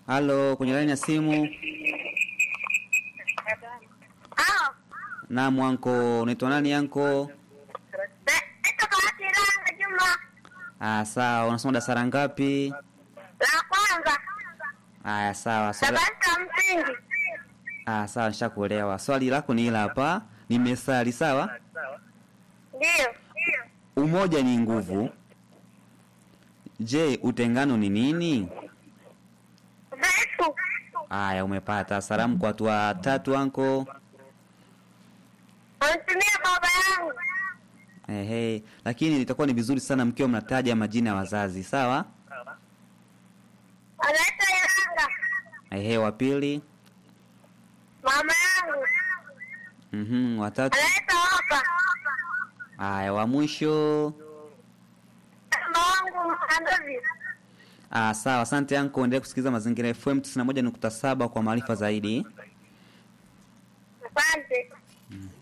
Halo, kwenye laini ya simu. Ah, Naam, anko, unaitwa nani anko? naitwa Bahati Ranga Juma. Ah, sawa. Unasoma darasa ngapi? La kwanza, Aya, sawa. Swali... darasa la msingi. Ah, sawa, nishakuelewa. Swali lako ni hila hapa. Nimesali, sawa? Ndio. Umoja ni nguvu. Je, utengano ni nini? Dhaifu. Aya, umepata. Salamu kwa watu watatu anko. Wanatumia baba yangu. Ehe, lakini itakuwa ni vizuri sana mkiwa mnataja majina ya wazazi, sawa? Anaitwa Iranga. Ehe, wa pili. Mama yangu. Mhm, watatu. Anaitwa Opa. Aya, wa mwisho. Mama wangu Mkandozi. Ah, sawa. Asante anko, endelea kusikiliza Mazingira FM 91.7 kwa maarifa zaidi. Asante.